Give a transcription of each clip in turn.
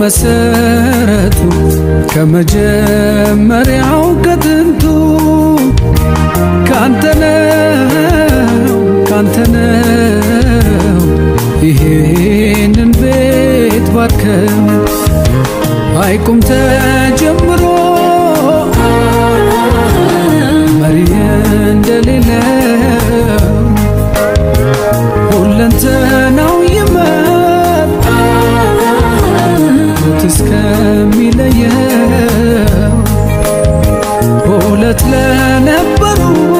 መሰረቱ ከመጀመሪያው ከጥንቱ ካንተ ነው ካንተ ነው ይሄንን ቤት ባርከም አይቁም ተጀምሮ መሪ እንደሌለው ሁለንተናው ይመር ሞት እስከሚለየው ሁለት ለነበሩ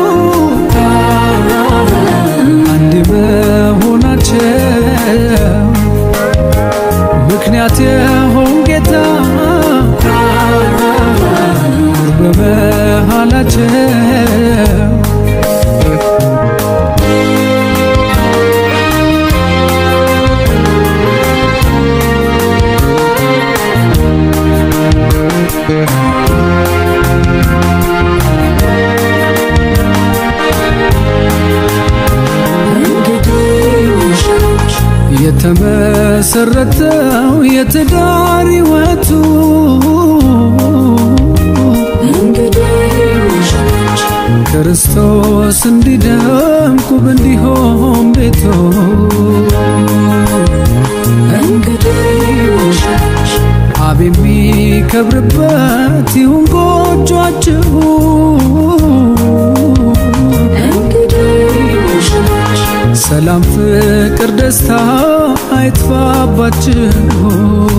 አንድ መሆናቸው ምክንያት የሆን ጌታ ኑር በመሃላቸው የተመሰረተው የትዳር ሕይወቱ ክርስቶስ እንዲደምቅ ውብ እንዲሆን ቤቶ አብ የሚከብርበት ይሁን ጎጇችሁ ሰላም፣ ፍቅር፣ ደስታ አይጥፋባችሁ